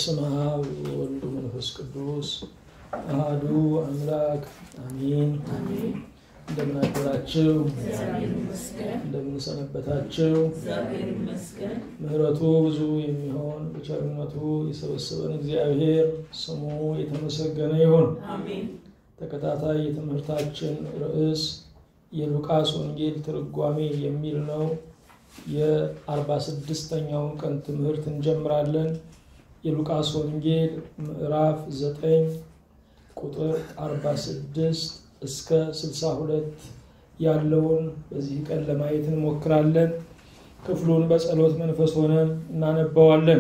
በስመ አብ ወወልድ መንፈስ ቅዱስ አሐዱ አምላክ አሚን። እንደምን አደራችሁ? እንደምን ሰነበታችሁ? ምሕረቱ ብዙ የሚሆን በቸርነቱ የሰበሰበን እግዚአብሔር ስሙ የተመሰገነ ይሁን። ተከታታይ የትምህርታችን ርዕስ የሉቃስ ወንጌል ትርጓሜ የሚል ነው። የአርባ ስድስተኛውን ቀን ትምህርት እንጀምራለን። የሉቃስ ወንጌል ምዕራፍ ዘጠኝ ቁጥር አርባ ስድስት እስከ ስልሳ ሁለት ያለውን በዚህ ቀን ለማየት እንሞክራለን። ክፍሉን በጸሎት መንፈስ ሆነን እናነባዋለን።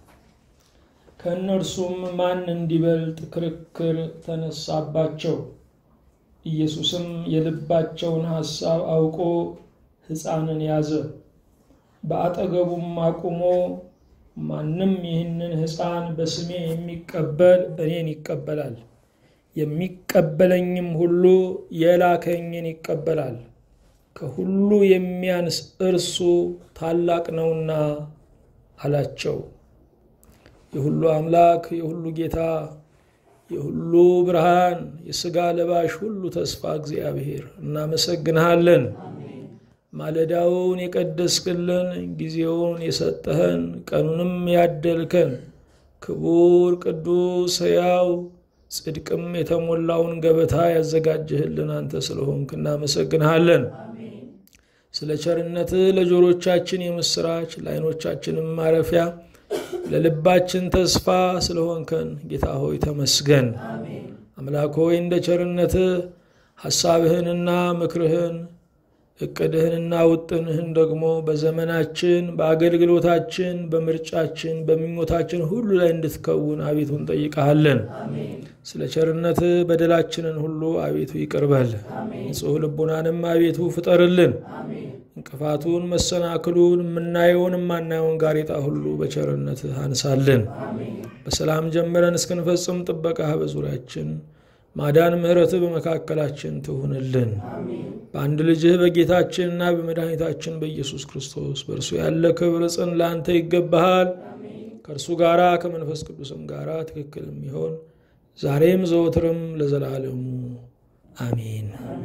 ከእነርሱም ማን እንዲበልጥ ክርክር ተነሳባቸው። ኢየሱስም የልባቸውን ሐሳብ አውቆ ሕፃንን ያዘ፣ በአጠገቡም አቁሞ ማንም ይህንን ሕፃን በስሜ የሚቀበል እኔን ይቀበላል፣ የሚቀበለኝም ሁሉ የላከኝን ይቀበላል። ከሁሉ የሚያንስ እርሱ ታላቅ ነውና አላቸው። የሁሉ አምላክ የሁሉ ጌታ የሁሉ ብርሃን የሥጋ ለባሽ ሁሉ ተስፋ እግዚአብሔር እናመሰግንሃለን። ማለዳውን የቀደስክልን ጊዜውን የሰጠህን ቀኑንም ያደልከን ክቡር ቅዱስ ሕያው ጽድቅም የተሞላውን ገበታ ያዘጋጀህልን አንተ ስለሆንክ እናመሰግንሃለን። ስለ ቸርነትህ ለጆሮቻችን የምስራች ለዓይኖቻችንም ማረፊያ ለልባችን ተስፋ ስለሆንከን ጌታ ሆይ ተመስገን። አምላክ ሆይ እንደ ቸርነትህ ሐሳብህንና ምክርህን እቅድህንና ውጥንህን ደግሞ በዘመናችን በአገልግሎታችን በምርጫችን በምኞታችን ሁሉ ላይ እንድትከውን አቤቱ እንጠይቀሃለን። ስለ ቸርነትህ በደላችንን ሁሉ አቤቱ ይቅርበል። ንጹሕ ልቡናንም አቤቱ ፍጠርልን። እንቅፋቱን፣ መሰናክሉን፣ የምናየውን የማናየውን ጋሬጣ ሁሉ በቸርነትህ አንሳልን። በሰላም ጀምረን እስክንፈጽም ጥበቃህ በዙሪያችን ማዳን ምሕረትህ በመካከላችን ትሁንልን። በአንድ ልጅህ በጌታችንና በመድኃኒታችን በኢየሱስ ክርስቶስ በእርሱ ያለ ክብር ጽን ለአንተ ይገባሃል። ከእርሱ ጋራ ከመንፈስ ቅዱስም ጋራ ትክክል የሚሆን ዛሬም ዘወትርም ለዘላለሙ አሜን።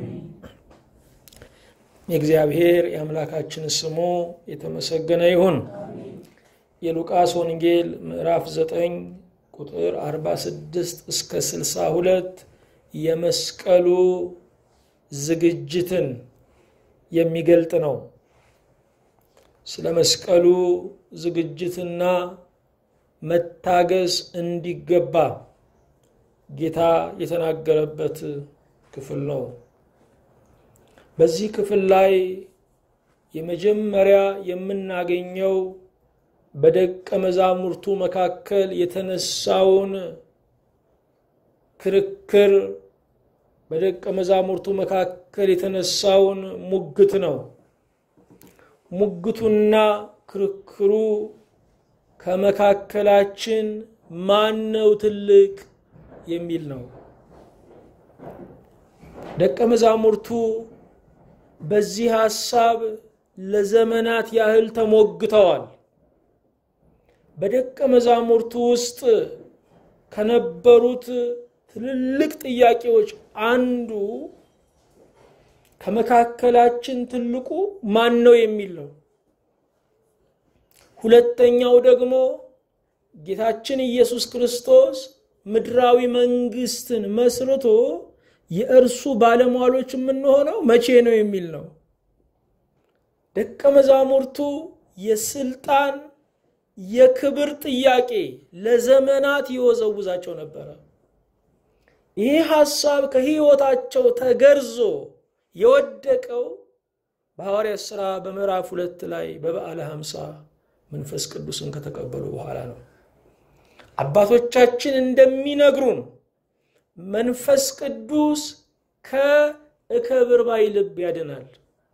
የእግዚአብሔር የአምላካችን ስሙ የተመሰገነ ይሁን። የሉቃስ ወንጌል ምዕራፍ 9 ቁጥር 46 እስከ 62 የመስቀሉ ዝግጅትን የሚገልጥ ነው። ስለ መስቀሉ ዝግጅትና መታገስ እንዲገባ ጌታ የተናገረበት ክፍል ነው። በዚህ ክፍል ላይ የመጀመሪያ የምናገኘው በደቀ መዛሙርቱ መካከል የተነሳውን ክርክር በደቀ መዛሙርቱ መካከል የተነሳውን ሙግት ነው። ሙግቱና ክርክሩ ከመካከላችን ማን ነው ትልቅ የሚል ነው። ደቀ መዛሙርቱ በዚህ ሐሳብ ለዘመናት ያህል ተሞግተዋል። በደቀ መዛሙርቱ ውስጥ ከነበሩት ትልልቅ ጥያቄዎች አንዱ ከመካከላችን ትልቁ ማን ነው የሚል ነው። ሁለተኛው ደግሞ ጌታችን ኢየሱስ ክርስቶስ ምድራዊ መንግስትን መስርቶ የእርሱ ባለሟሎች የምንሆነው መቼ ነው የሚል ነው። ደቀ መዛሙርቱ የስልጣን የክብር ጥያቄ ለዘመናት ይወዘውዛቸው ነበረ። ይህ ሐሳብ ከህይወታቸው ተገርዞ የወደቀው በሐዋርያት ሥራ በምዕራፍ ሁለት ላይ በበዓለ ሀምሳ መንፈስ ቅዱስን ከተቀበሉ በኋላ ነው። አባቶቻችን እንደሚነግሩን መንፈስ ቅዱስ ከእከብር ባይ ልብ ያድናል።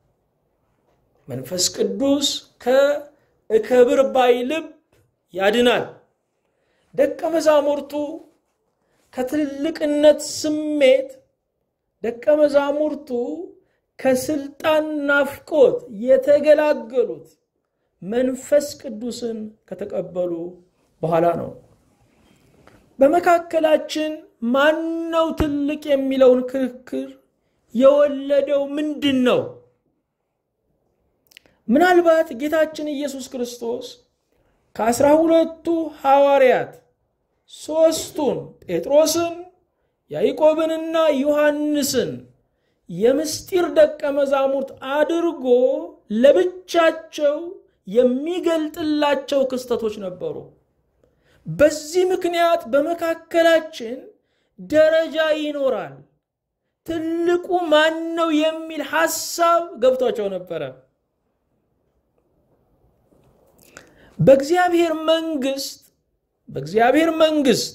መንፈስ ቅዱስ ከእከብር ባይ ልብ ያድናል። ደቀ መዛሙርቱ ከትልቅነት ስሜት ደቀ መዛሙርቱ ከስልጣን ናፍቆት የተገላገሉት መንፈስ ቅዱስን ከተቀበሉ በኋላ ነው። በመካከላችን ማነው ትልቅ የሚለውን ክርክር የወለደው ምንድን ነው? ምናልባት ጌታችን ኢየሱስ ክርስቶስ ከአስራ ሁለቱ ሐዋርያት ሦስቱን ጴጥሮስን፣ ያዕቆብንና ዮሐንስን የምስጢር ደቀ መዛሙርት አድርጎ ለብቻቸው የሚገልጥላቸው ክስተቶች ነበሩ። በዚህ ምክንያት በመካከላችን ደረጃ ይኖራል። ትልቁ ማን ነው የሚል ሐሳብ ገብቷቸው ነበረ። በእግዚአብሔር መንግስት በእግዚአብሔር መንግስት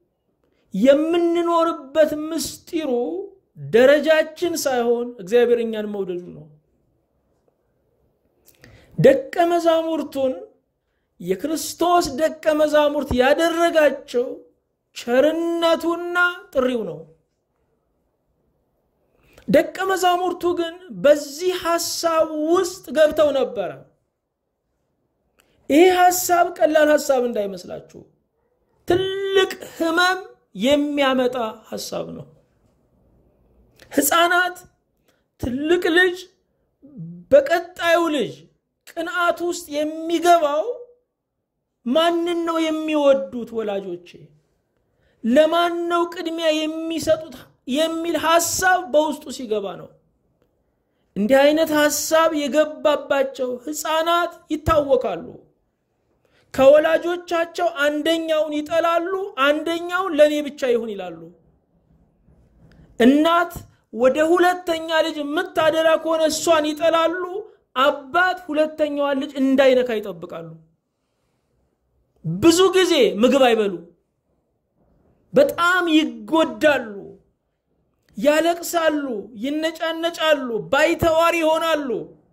የምንኖርበት ምስጢሩ ደረጃችን ሳይሆን እግዚአብሔር እኛን መውደዱ ነው። ደቀ መዛሙርቱን የክርስቶስ ደቀ መዛሙርት ያደረጋቸው ቸርነቱና ጥሪው ነው። ደቀ መዛሙርቱ ግን በዚህ ሐሳብ ውስጥ ገብተው ነበረ። ይህ ሐሳብ ቀላል ሐሳብ እንዳይመስላችሁ፣ ትልቅ ህመም የሚያመጣ ሐሳብ ነው። ሕፃናት ትልቅ ልጅ በቀጣዩ ልጅ ቅንዓት ውስጥ የሚገባው ማንን ነው የሚወዱት ወላጆቼ? ለማን ነው ቅድሚያ የሚሰጡት የሚል ሐሳብ በውስጡ ሲገባ ነው። እንዲህ አይነት ሐሳብ የገባባቸው ሕፃናት ይታወቃሉ። ከወላጆቻቸው አንደኛውን ይጠላሉ፣ አንደኛውን ለእኔ ብቻ ይሁን ይላሉ። እናት ወደ ሁለተኛ ልጅ የምታደላ ከሆነ እሷን ይጠላሉ። አባት ሁለተኛዋን ልጅ እንዳይነካ ይጠብቃሉ። ብዙ ጊዜ ምግብ አይበሉ፣ በጣም ይጎዳሉ፣ ያለቅሳሉ፣ ይነጫነጫሉ፣ ባይተዋር ይሆናሉ።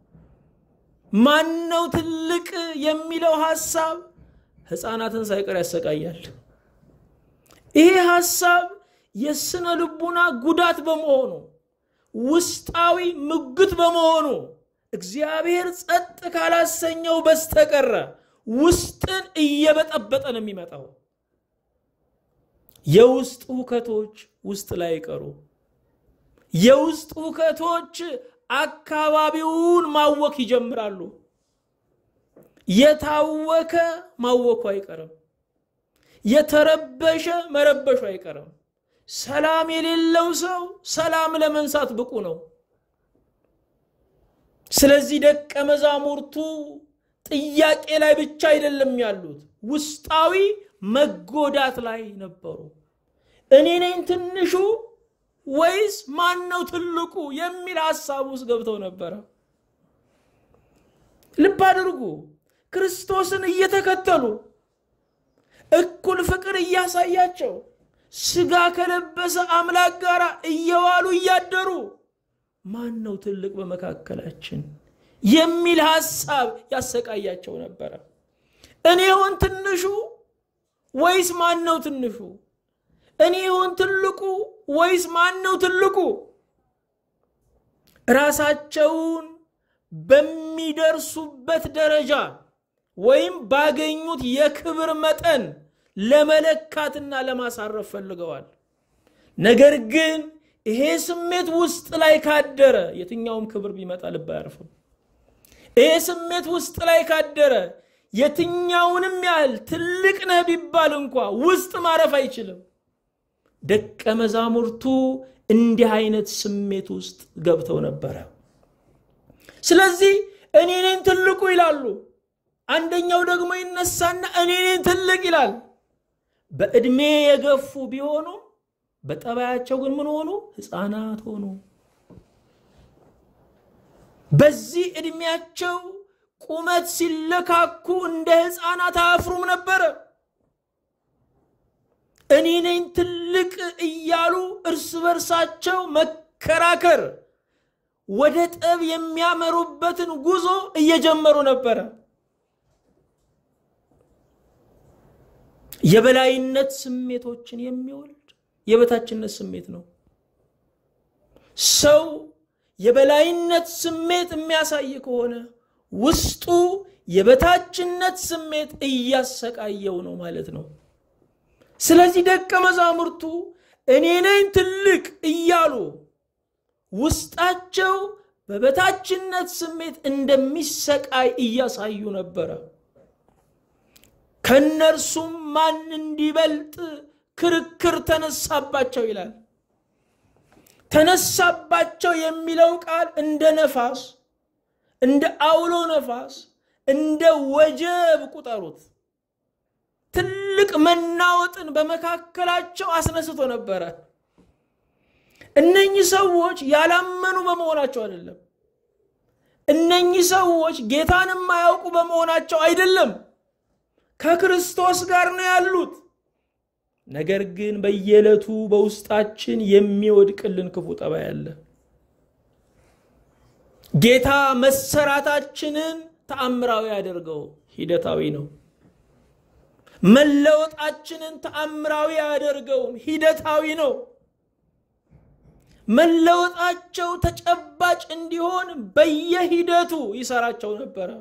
ማነው ትልቅ የሚለው ሐሳብ ሕፃናትን ሳይቀር ያሰቃያል። ይሄ ሐሳብ የስነ ልቡና ጉዳት በመሆኑ ውስጣዊ ምጉት በመሆኑ እግዚአብሔር ጸጥ ካላሰኘው በስተቀረ ውስጥን እየበጠበጠ ነው የሚመጣው። የውስጥ ሁከቶች ውስጥ ላይ አይቀሩ። የውስጥ ሁከቶች አካባቢውን ማወክ ይጀምራሉ። የታወከ ማወኩ አይቀርም። የተረበሸ መረበሹ አይቀርም። ሰላም የሌለው ሰው ሰላም ለመንሳት ብቁ ነው። ስለዚህ ደቀ መዛሙርቱ ጥያቄ ላይ ብቻ አይደለም ያሉት፣ ውስጣዊ መጎዳት ላይ ነበሩ። እኔ ነኝ ትንሹ ወይስ ማን ነው ትልቁ የሚል ሐሳብ ውስጥ ገብተው ነበረ። ልብ አድርጉ። ክርስቶስን እየተከተሉ እኩል ፍቅር እያሳያቸው ስጋ ከለበሰ አምላክ ጋር እየዋሉ እያደሩ ማን ነው ትልቅ በመካከላችን የሚል ሐሳብ ያሰቃያቸው ነበረ። እኔ ሆን ትንሹ ወይስ ማን ነው ትንሹ? እኔ ሆን ትልቁ ወይስ ማን ነው ትልቁ? ራሳቸውን በሚደርሱበት ደረጃ ወይም ባገኙት የክብር መጠን ለመለካትና ለማሳረፍ ፈልገዋል። ነገር ግን ይሄ ስሜት ውስጥ ላይ ካደረ የትኛውም ክብር ቢመጣ ልብ አያርፍም። ይሄ ስሜት ውስጥ ላይ ካደረ የትኛውንም ያህል ትልቅ ነህ ቢባል እንኳ ውስጥ ማረፍ አይችልም። ደቀ መዛሙርቱ እንዲህ አይነት ስሜት ውስጥ ገብተው ነበረ። ስለዚህ እኔ ነኝ ትልቁ ይላሉ። አንደኛው ደግሞ ይነሳና እኔ ነኝ ትልቅ ይላል። በዕድሜ የገፉ ቢሆኑ በጠባያቸው ግን ምን ሆኑ? ሕፃናት ሆኑ። በዚህ ዕድሜያቸው ቁመት ሲለካኩ እንደ ሕፃናት አያፍሩም ነበረ። እኔ ነኝ ትልቅ እያሉ እርስ በርሳቸው መከራከር ወደ ጠብ የሚያመሩበትን ጉዞ እየጀመሩ ነበረ። የበላይነት ስሜቶችን የሚወልድ የበታችነት ስሜት ነው። ሰው የበላይነት ስሜት የሚያሳይ ከሆነ ውስጡ የበታችነት ስሜት እያሰቃየው ነው ማለት ነው። ስለዚህ ደቀ መዛሙርቱ እኔ ነኝ ትልቅ እያሉ ውስጣቸው በበታችነት ስሜት እንደሚሰቃይ እያሳዩ ነበረ። ከእነርሱም ማን እንዲበልጥ ክርክር ተነሳባቸው ይላል። ተነሳባቸው የሚለው ቃል እንደ ነፋስ፣ እንደ አውሎ ነፋስ፣ እንደ ወጀብ ቁጠሩት። ትልቅ መናወጥን በመካከላቸው አስነስቶ ነበረ። እነኚህ ሰዎች ያላመኑ በመሆናቸው አይደለም። እነኚህ ሰዎች ጌታን የማያውቁ በመሆናቸው አይደለም። ከክርስቶስ ጋር ነው ያሉት። ነገር ግን በየዕለቱ በውስጣችን የሚወድቅልን ክፉ ጠባይ አለ። ጌታ መሰራታችንን ተአምራዊ ያደርገው ሂደታዊ ነው። መለወጣችንን ተአምራዊ አያደርገውም፣ ሂደታዊ ነው። መለወጣቸው ተጨባጭ እንዲሆን በየሂደቱ ይሰራቸው ነበረ።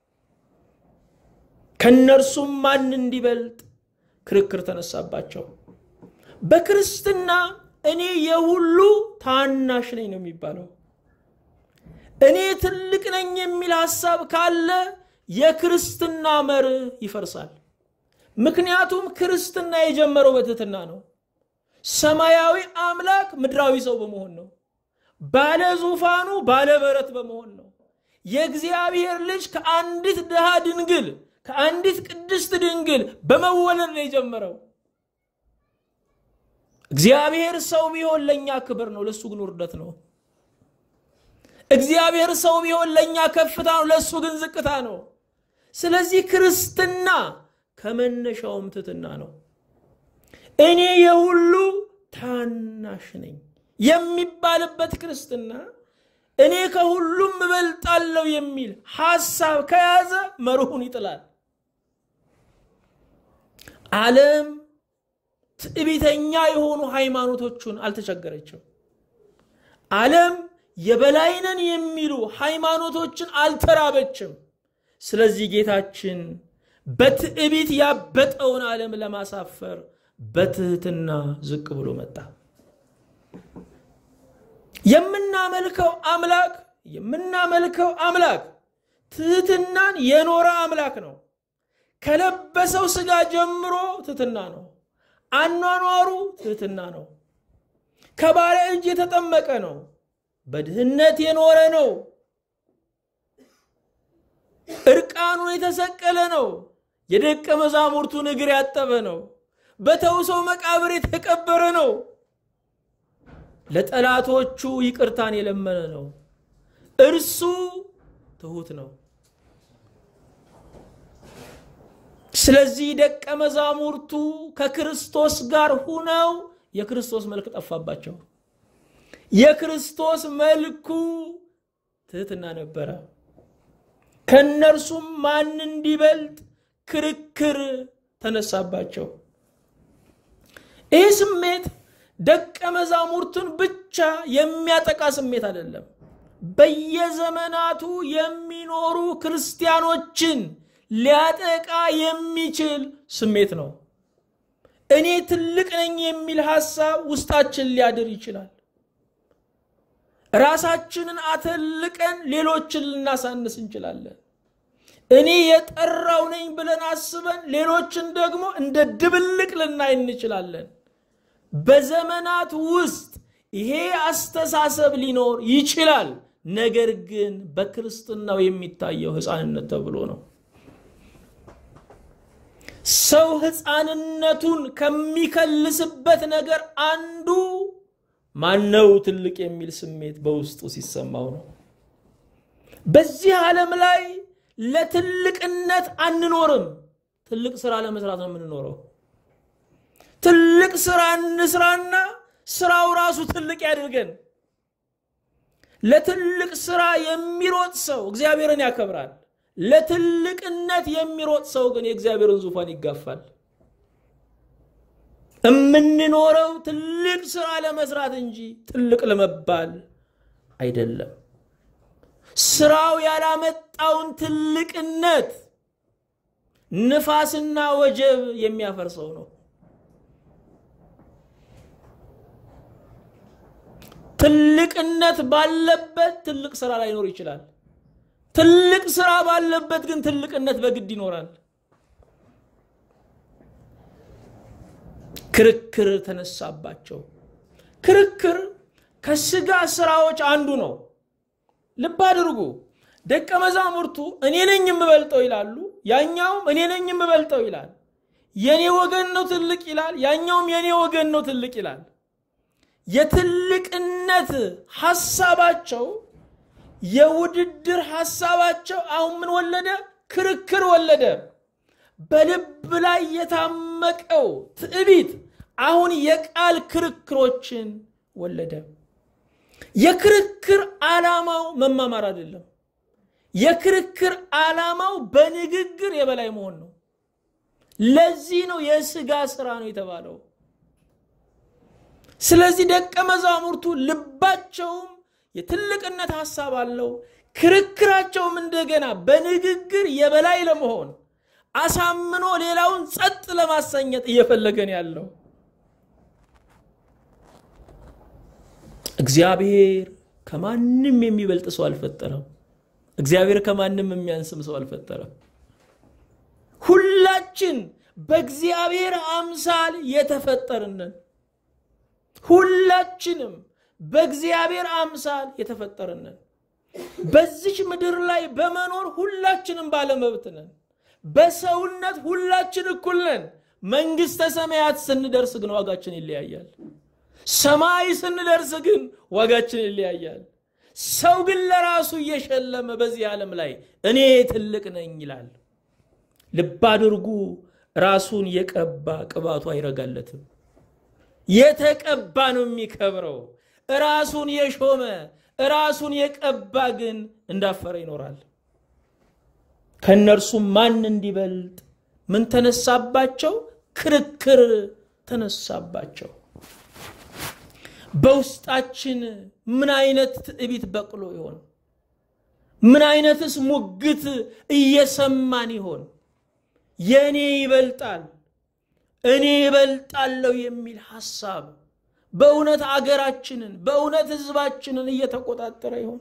ከእነርሱም ማን እንዲበልጥ ክርክር ተነሳባቸው። በክርስትና እኔ የሁሉ ታናሽ ነኝ ነው የሚባለው። እኔ ትልቅ ነኝ የሚል ሐሳብ ካለ የክርስትና መርህ ይፈርሳል። ምክንያቱም ክርስትና የጀመረው በትህትና ነው። ሰማያዊ አምላክ ምድራዊ ሰው በመሆን ነው። ባለ ዙፋኑ ባለ በረት በመሆን ነው። የእግዚአብሔር ልጅ ከአንዲት ድሃ ድንግል ከአንዲት ቅድስት ድንግል በመወለድ ነው የጀመረው። እግዚአብሔር ሰው ቢሆን ለእኛ ክብር ነው፣ ለእሱ ግን ውርደት ነው። እግዚአብሔር ሰው ቢሆን ለእኛ ከፍታ ነው፣ ለእሱ ግን ዝቅታ ነው። ስለዚህ ክርስትና ከመነሻውም ትሕትና ነው። እኔ የሁሉ ታናሽ ነኝ የሚባልበት ክርስትና እኔ ከሁሉም እበልጣለሁ የሚል ሐሳብ ከያዘ መርሁን ይጥላል። ዓለም ትዕቢተኛ የሆኑ ሃይማኖቶቹን አልተቸገረችም። ዓለም የበላይነን የሚሉ ሃይማኖቶችን አልተራበችም። ስለዚህ ጌታችን በትዕቢት ያበጠውን ዓለም ለማሳፈር በትህትና ዝቅ ብሎ መጣ። የምናመልከው አምላክ የምናመልከው አምላክ ትህትናን የኖረ አምላክ ነው። ከለበሰው ሥጋ ጀምሮ ትህትና ነው። አኗኗሩ ትህትና ነው። ከባሪያ እጅ የተጠመቀ ነው። በድህነት የኖረ ነው። እርቃኑን የተሰቀለ ነው። የደቀ መዛሙርቱን እግር ያጠበ ነው። በተውሰው መቃብር የተቀበረ ነው። ለጠላቶቹ ይቅርታን የለመነ ነው። እርሱ ትሁት ነው። ስለዚህ ደቀ መዛሙርቱ ከክርስቶስ ጋር ሁነው የክርስቶስ መልክ ጠፋባቸው። የክርስቶስ መልኩ ትህትና ነበረ። ከእነርሱም ማን እንዲበልጥ ክርክር ተነሳባቸው። ይህ ስሜት ደቀ መዛሙርቱን ብቻ የሚያጠቃ ስሜት አይደለም። በየዘመናቱ የሚኖሩ ክርስቲያኖችን ሊያጠቃ የሚችል ስሜት ነው። እኔ ትልቅ ነኝ የሚል ሐሳብ ውስጣችን ሊያድር ይችላል። ራሳችንን አተልቀን ሌሎችን ልናሳንስ እንችላለን። እኔ የጠራው ነኝ ብለን አስበን ሌሎችን ደግሞ እንደ ድብልቅ ልናይ እንችላለን። በዘመናት ውስጥ ይሄ አስተሳሰብ ሊኖር ይችላል። ነገር ግን በክርስትናው የሚታየው ሕፃንነት ተብሎ ነው። ሰው ሕፃንነቱን ከሚከልስበት ነገር አንዱ ማነው ትልቅ የሚል ስሜት በውስጡ ሲሰማው ነው። በዚህ ዓለም ላይ ለትልቅነት አንኖርም። ትልቅ ስራ ለመስራት ነው የምንኖረው። ትልቅ ስራ እንስራና ስራው ራሱ ትልቅ ያድርገን። ለትልቅ ስራ የሚሮጥ ሰው እግዚአብሔርን ያከብራል። ለትልቅነት የሚሮጥ ሰው ግን የእግዚአብሔርን ዙፋን ይጋፋል። የምንኖረው ትልቅ ስራ ለመስራት እንጂ ትልቅ ለመባል አይደለም። ስራው ያላመጣውን ትልቅነት ንፋስና ወጀብ የሚያፈርሰው ነው። ትልቅነት ባለበት ትልቅ ስራ ላይኖር ይችላል። ትልቅ ስራ ባለበት ግን ትልቅነት በግድ ይኖራል። ክርክር ተነሳባቸው። ክርክር ከስጋ ስራዎች አንዱ ነው። ልብ አድርጉ። ደቀ መዛሙርቱ እኔ ነኝ የምበልጠው ይላሉ፣ ያኛውም እኔ ነኝ የምበልጠው ይላል። የኔ ወገን ነው ትልቅ ይላል፣ ያኛውም የኔ ወገን ነው ትልቅ ይላል። የትልቅነት ሐሳባቸው የውድድር ሐሳባቸው አሁን ምን ወለደ? ክርክር ወለደ። በልብ ላይ የታመቀው ትዕቢት አሁን የቃል ክርክሮችን ወለደ። የክርክር ዓላማው መማማር አይደለም። የክርክር ዓላማው በንግግር የበላይ መሆን ነው። ለዚህ ነው የስጋ ስራ ነው የተባለው። ስለዚህ ደቀ መዛሙርቱ ልባቸውም የትልቅነት ሐሳብ አለው። ክርክራቸውም እንደገና በንግግር የበላይ ለመሆን አሳምኖ ሌላውን ጸጥ ለማሰኘት እየፈለገን ያለው እግዚአብሔር ከማንም የሚበልጥ ሰው አልፈጠረም። እግዚአብሔር ከማንም የሚያንስም ሰው አልፈጠረም። ሁላችን በእግዚአብሔር አምሳል የተፈጠርንን ሁላችንም በእግዚአብሔር አምሳል የተፈጠርንን በዚች ምድር ላይ በመኖር ሁላችንም ባለመብት ነን። በሰውነት ሁላችን እኩል ነን። መንግሥተ ሰማያት ስንደርስ ግን ዋጋችን ይለያያል። ሰማይ ስንደርስ ግን ዋጋችን ይለያያል። ሰው ግን ለራሱ እየሸለመ በዚህ ዓለም ላይ እኔ ትልቅ ነኝ ይላል። ልብ አድርጉ። ራሱን የቀባ ቅባቱ አይረጋለትም። የተቀባ ነው የሚከብረው። ራሱን የሾመ ራሱን የቀባ ግን እንዳፈረ ይኖራል። ከእነርሱም ማን እንዲበልጥ ምን ተነሳባቸው? ክርክር ተነሳባቸው። በውስጣችን ምን አይነት ትዕቢት በቅሎ ይሆን? ምን አይነትስ ሙግት እየሰማን ይሆን? የእኔ ይበልጣል፣ እኔ ይበልጣለሁ የሚል ሐሳብ በእውነት አገራችንን በእውነት ሕዝባችንን እየተቆጣጠረ ይሆን?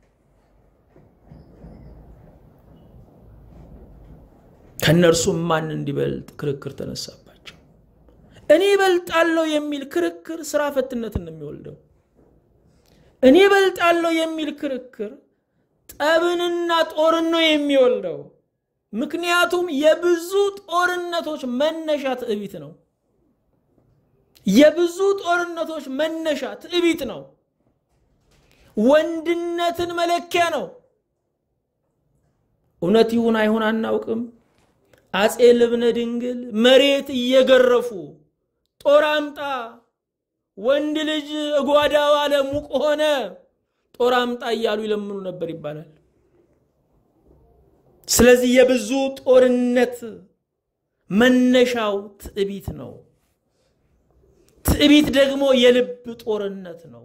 ከእነርሱም ማን እንዲበልጥ ክርክር ተነሳባቸው። እኔ እበልጣለሁ የሚል ክርክር ስራ ፈትነትን ነው የሚወልደው። እኔ እበልጣለሁ የሚል ክርክር ጠብንና ጦርን ነው የሚወልደው። ምክንያቱም የብዙ ጦርነቶች መነሻ ትዕቢት ነው። የብዙ ጦርነቶች መነሻ ትዕቢት ነው። ወንድነትን መለኪያ ነው። እውነት ይሁን አይሁን አናውቅም። አጼ ልብነ ድንግል መሬት እየገረፉ ጦር አምጣ፣ ወንድ ልጅ እጓዳው አለ ሙቅ ሆነ፣ ጦር አምጣ እያሉ ይለምኑ ነበር ይባላል። ስለዚህ የብዙ ጦርነት መነሻው ትዕቢት ነው። ትዕቢት ደግሞ የልብ ጦርነት ነው።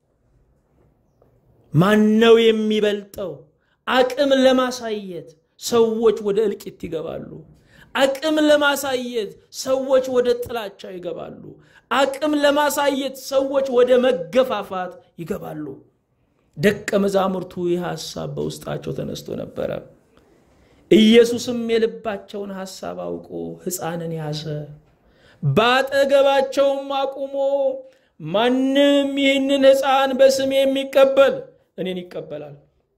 ማነው የሚበልጠው? አቅም ለማሳየት ሰዎች ወደ እልቂት ይገባሉ። አቅም ለማሳየት ሰዎች ወደ ጥላቻ ይገባሉ። አቅም ለማሳየት ሰዎች ወደ መገፋፋት ይገባሉ። ደቀ መዛሙርቱ ይህ ሐሳብ በውስጣቸው ተነስቶ ነበረ። ኢየሱስም የልባቸውን ሐሳብ አውቆ ሕፃንን ያዘ፣ በአጠገባቸውም አቁሞ ማንም ይህንን ሕፃን በስሜ የሚቀበል እኔን ይቀበላል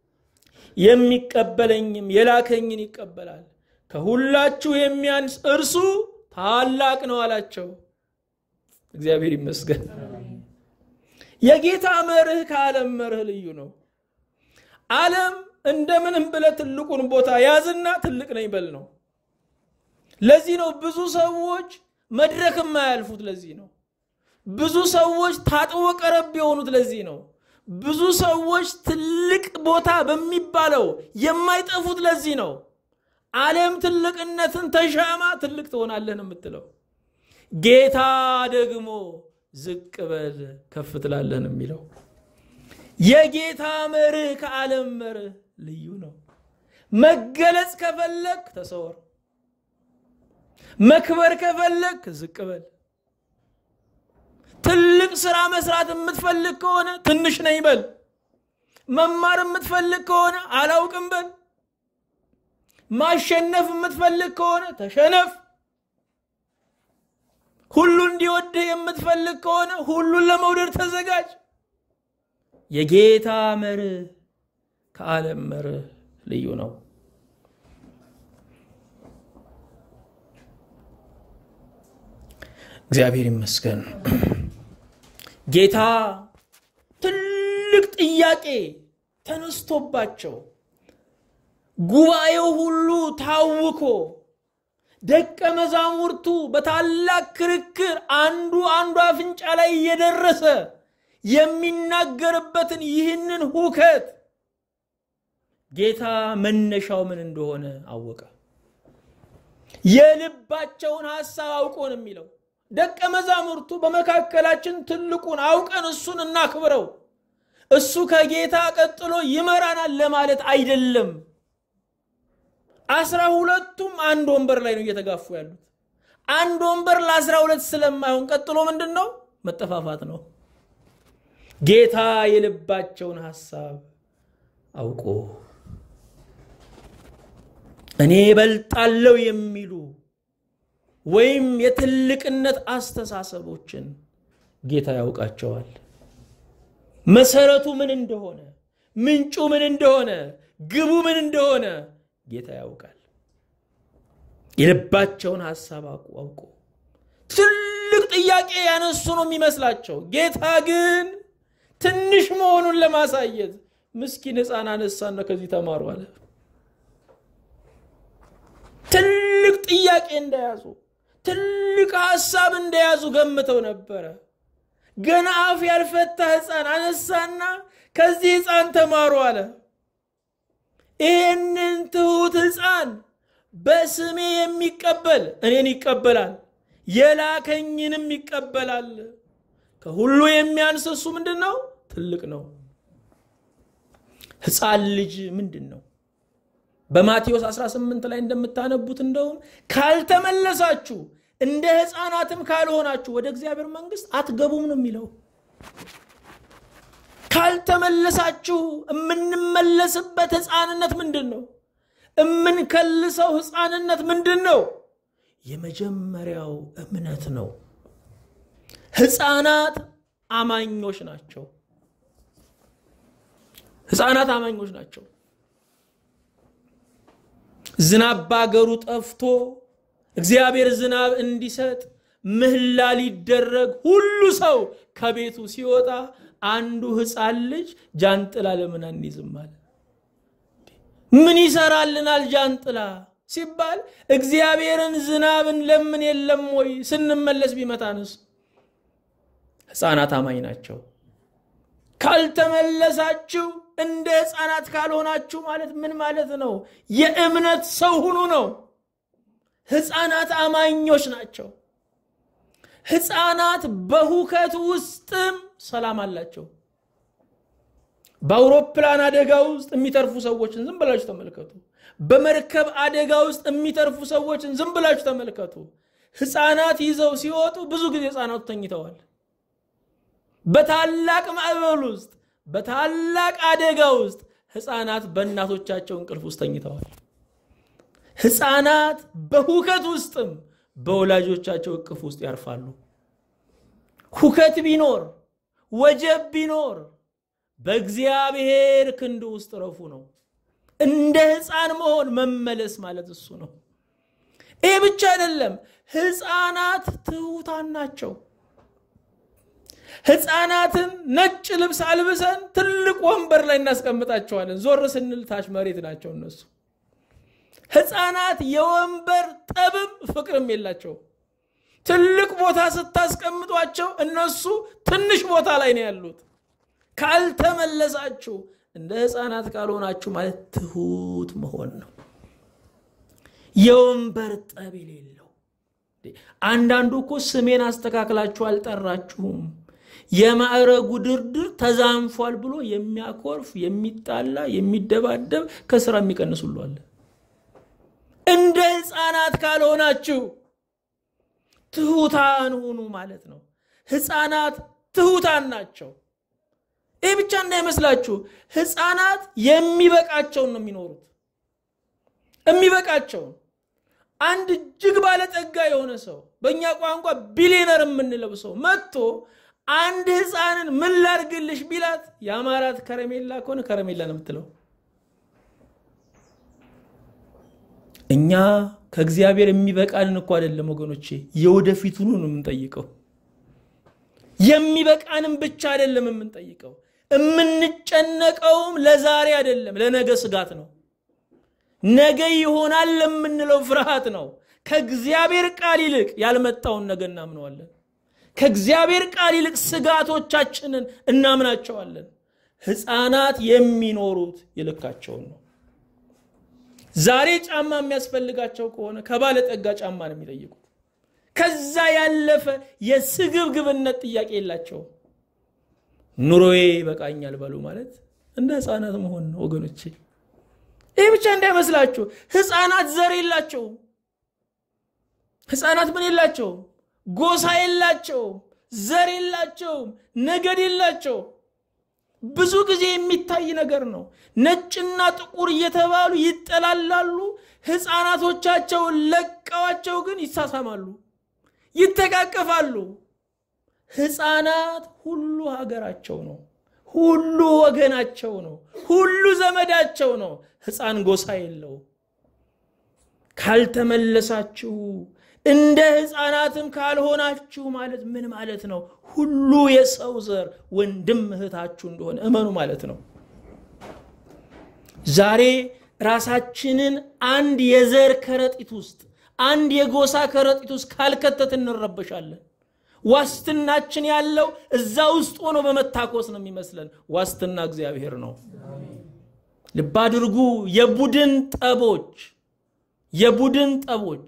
የሚቀበለኝም የላከኝን ይቀበላል። ከሁላችሁ የሚያንስ እርሱ ታላቅ ነው አላቸው። እግዚአብሔር ይመስገን። የጌታ መርህ ከዓለም መርህ ልዩ ነው። ዓለም እንደምንም ብለ ትልቁን ቦታ ያዝና ትልቅ ነኝ በል ነው። ለዚህ ነው ብዙ ሰዎች መድረክ የማያልፉት። ለዚህ ነው ብዙ ሰዎች ታጥቦ ቀረብ የሆኑት። ለዚህ ነው ብዙ ሰዎች ትልቅ ቦታ በሚባለው የማይጠፉት ለዚህ ነው። ዓለም ትልቅነትን ተሻማ ትልቅ ትሆናለህ ነው የምትለው። ጌታ ደግሞ ዝቅ በል ከፍ ትላለህ ነው የሚለው። የጌታ መርህ ከዓለም መርህ ልዩ ነው። መገለጽ ከፈለግ ተሰወር፣ መክበር ከፈለግ ዝቅ በል። ትልቅ ስራ መስራት የምትፈልግ ከሆነ ትንሽ ነኝ በል። መማር የምትፈልግ ከሆነ አላውቅም በል። ማሸነፍ የምትፈልግ ከሆነ ተሸነፍ። ሁሉ እንዲወድህ የምትፈልግ ከሆነ ሁሉን ለመውደድ ተዘጋጅ። የጌታ መርህ ከዓለም መርህ ልዩ ነው። እግዚአብሔር ይመስገን። ጌታ ትልቅ ጥያቄ ተነስቶባቸው ጉባኤው ሁሉ ታውኮ ደቀ መዛሙርቱ በታላቅ ክርክር አንዱ አንዱ አፍንጫ ላይ እየደረሰ የሚናገርበትን ይህንን ሁከት ጌታ መነሻው ምን እንደሆነ አወቀ። የልባቸውን ሐሳብ አውቆ ነው የሚለው። ደቀ መዛሙርቱ በመካከላችን ትልቁን አውቀን እሱን እናክብረው፣ እሱ ከጌታ ቀጥሎ ይመራናል ለማለት አይደለም። አስራ ሁለቱም አንድ ወንበር ላይ ነው እየተጋፉ ያሉት። አንድ ወንበር ለአስራ ሁለት ስለማይሆን ቀጥሎ ምንድን ነው? መጠፋፋት ነው። ጌታ የልባቸውን ሐሳብ አውቆ እኔ እበልጣለሁ የሚሉ ወይም የትልቅነት አስተሳሰቦችን ጌታ ያውቃቸዋል። መሰረቱ ምን እንደሆነ፣ ምንጩ ምን እንደሆነ፣ ግቡ ምን እንደሆነ ጌታ ያውቃል። የልባቸውን ሐሳብ አውቆ ትልቅ ጥያቄ ያነሱ ነው የሚመስላቸው። ጌታ ግን ትንሽ መሆኑን ለማሳየት ምስኪን ሕፃን አነሳና ከዚህ ተማሩ አለ። ትልቅ ጥያቄ እንደያዙ ትልቅ ሐሳብ እንደያዙ ገምተው ነበረ። ገና አፍ ያልፈታ ሕፃን አነሳና ከዚህ ሕፃን ተማሩ አለ። ይህንን ትሑት ሕፃን በስሜ የሚቀበል እኔን ይቀበላል፣ የላከኝንም ይቀበላል። ከሁሉ የሚያንስ እሱ ምንድን ነው? ትልቅ ነው። ሕፃን ልጅ ምንድን ነው? በማቴዎስ 18 ላይ እንደምታነቡት እንደውም ካልተመለሳችሁ እንደ ሕፃናትም ካልሆናችሁ ወደ እግዚአብሔር መንግሥት አትገቡም ነው የሚለው። ካልተመለሳችሁ የምንመለስበት ሕፃንነት ምንድን ነው? የምንከልሰው ሕፃንነት ምንድን ነው? የመጀመሪያው እምነት ነው። ሕፃናት አማኞች ናቸው። ሕፃናት አማኞች ናቸው። ዝናብ ባገሩ ጠፍቶ እግዚአብሔር ዝናብ እንዲሰጥ ምህላ ሊደረግ ሁሉ ሰው ከቤቱ ሲወጣ አንዱ ሕፃን ልጅ ጃንጥላ ለምን አንይዝም አለ። ምን ይሰራልናል ጃንጥላ ሲባል እግዚአብሔርን ዝናብን ለምን የለም ወይ ስንመለስ ቢመታንስ? ሕፃናት አማኝ ናቸው። ካልተመለሳችሁ እንደ ሕፃናት ካልሆናችሁ ማለት ምን ማለት ነው? የእምነት ሰው ሁኑ ነው። ሕፃናት አማኞች ናቸው። ሕፃናት በሁከት ውስጥም ሰላም አላቸው። በአውሮፕላን አደጋ ውስጥ የሚተርፉ ሰዎችን ዝም ብላችሁ ተመልከቱ። በመርከብ አደጋ ውስጥ የሚተርፉ ሰዎችን ዝም ብላችሁ ተመልከቱ። ሕፃናት ይዘው ሲወጡ ብዙ ጊዜ ሕፃናቱ ተኝተዋል። በታላቅ ማዕበል ውስጥ በታላቅ አደጋ ውስጥ ሕፃናት በእናቶቻቸው እንቅልፍ ውስጥ ተኝተዋል። ሕፃናት በሁከት ውስጥም በወላጆቻቸው እቅፍ ውስጥ ያርፋሉ። ሁከት ቢኖር ወጀብ ቢኖር በእግዚአብሔር ክንድ ውስጥ ረፉ ነው። እንደ ሕፃን መሆን መመለስ ማለት እሱ ነው። ይህ ብቻ አይደለም። ሕፃናት ትሑታን ናቸው። ሕፃናትን ነጭ ልብስ አልብሰን ትልቅ ወንበር ላይ እናስቀምጣቸዋለን። ዞር ስንል ታች መሬት ናቸው እነሱ። ሕፃናት የወንበር ጠብም ፍቅርም የላቸው። ትልቅ ቦታ ስታስቀምጧቸው እነሱ ትንሽ ቦታ ላይ ነው ያሉት። ካልተመለሳችሁ እንደ ሕፃናት ካልሆናችሁ ማለት ትሑት መሆን ነው። የወንበር ጠብ የሌለው አንዳንዱ እኮ ስሜን አስተካክላችሁ አልጠራችሁም የማዕረጉ ድርድር ተዛንፏል ብሎ የሚያኮርፍ የሚጣላ የሚደባደብ ከስራ የሚቀንሱሉ አለ። እንደ ሕፃናት ካልሆናችሁ ትሑታን ሁኑ ማለት ነው። ሕፃናት ትሑታን ናቸው። ይህ ብቻ እንዳይመስላችሁ፣ ሕፃናት የሚበቃቸውን ነው የሚኖሩት። የሚበቃቸውን አንድ እጅግ ባለጠጋ የሆነ ሰው በእኛ ቋንቋ ቢሊነር የምንለው ሰው መጥቶ አንድ ሕፃንን ምን ላድርግልሽ ቢላት የአማራት ከረሜላ ከሆነ ከረሜላ ነው የምትለው። እኛ ከእግዚአብሔር የሚበቃንን እኮ አይደለም ወገኖቼ፣ የወደፊቱን ነው የምንጠይቀው። የሚበቃንም ብቻ አይደለም የምንጠይቀው፣ የምንጨነቀውም ለዛሬ አይደለም፣ ለነገ ስጋት ነው። ነገ ይሆናል ለምንለው ፍርሃት ነው። ከእግዚአብሔር ቃል ይልቅ ያልመጣውን ነገ እናምነዋለን። ከእግዚአብሔር ቃል ይልቅ ስጋቶቻችንን እናምናቸዋለን። ሕፃናት የሚኖሩት ይልካቸውን ነው። ዛሬ ጫማ የሚያስፈልጋቸው ከሆነ ከባለጠጋ ጫማ ነው የሚጠይቁት። ከዛ ያለፈ የስግብግብነት ጥያቄ የላቸውም። ኑሮዬ ይበቃኛል በሉ ማለት እንደ ሕፃናት መሆን ነው ወገኖቼ። ይህ ብቻ እንዳይመስላችሁ፣ ሕፃናት ዘር የላቸውም። ሕፃናት ምን የላቸውም? ጎሳ የላቸውም፣ ዘር የላቸውም፣ ነገድ የላቸውም። ብዙ ጊዜ የሚታይ ነገር ነው። ነጭና ጥቁር እየተባሉ ይጠላላሉ። ሕፃናቶቻቸውን ለቀዋቸው ግን ይሳሳማሉ፣ ይተቃቀፋሉ። ሕፃናት ሁሉ ሀገራቸው ነው፣ ሁሉ ወገናቸው ነው፣ ሁሉ ዘመዳቸው ነው። ሕፃን ጎሳ የለው። ካልተመለሳችሁ እንደ ሕፃናትም ካልሆናችሁ ማለት ምን ማለት ነው? ሁሉ የሰው ዘር ወንድም እህታችሁ እንደሆነ እመኑ ማለት ነው። ዛሬ ራሳችንን አንድ የዘር ከረጢት ውስጥ አንድ የጎሳ ከረጢት ውስጥ ካልከተት እንረበሻለን። ዋስትናችን ያለው እዛ ውስጥ ሆኖ በመታኮስ ነው የሚመስለን። ዋስትና እግዚአብሔር ነው። ልብ አድርጉ። የቡድን ጠቦች የቡድን ጠቦች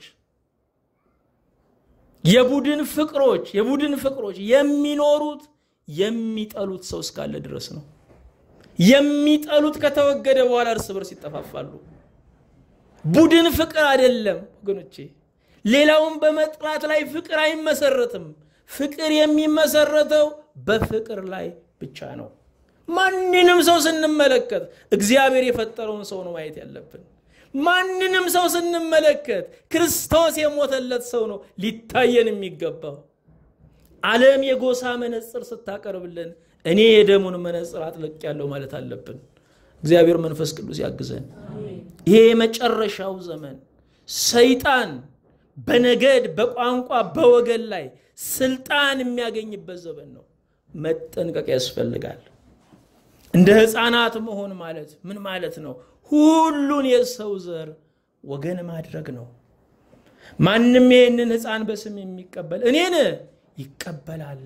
የቡድን ፍቅሮች የቡድን ፍቅሮች የሚኖሩት የሚጠሉት ሰው እስካለ ድረስ ነው። የሚጠሉት ከተወገደ በኋላ እርስ በርስ ይጠፋፋሉ። ቡድን ፍቅር አይደለም ወገኖቼ። ሌላውን በመጥላት ላይ ፍቅር አይመሰረትም። ፍቅር የሚመሰረተው በፍቅር ላይ ብቻ ነው። ማንንም ሰው ስንመለከት እግዚአብሔር የፈጠረውን ሰው ነው ማየት ያለብን። ማንንም ሰው ስንመለከት ክርስቶስ የሞተለት ሰው ነው ሊታየን የሚገባው። ዓለም የጎሳ መነጽር ስታቀርብልን እኔ የደሙን መነጽር አጥልቅ ያለው ማለት አለብን። እግዚአብሔር መንፈስ ቅዱስ ያግዘን። ይሄ የመጨረሻው ዘመን ሰይጣን በነገድ በቋንቋ በወገን ላይ ስልጣን የሚያገኝበት ዘመን ነው። መጠንቀቅ ያስፈልጋል። እንደ ሕፃናት መሆን ማለት ምን ማለት ነው? ሁሉን የሰው ዘር ወገን ማድረግ ነው። ማንም ይህንን ሕፃን በስም የሚቀበል እኔን ይቀበላል።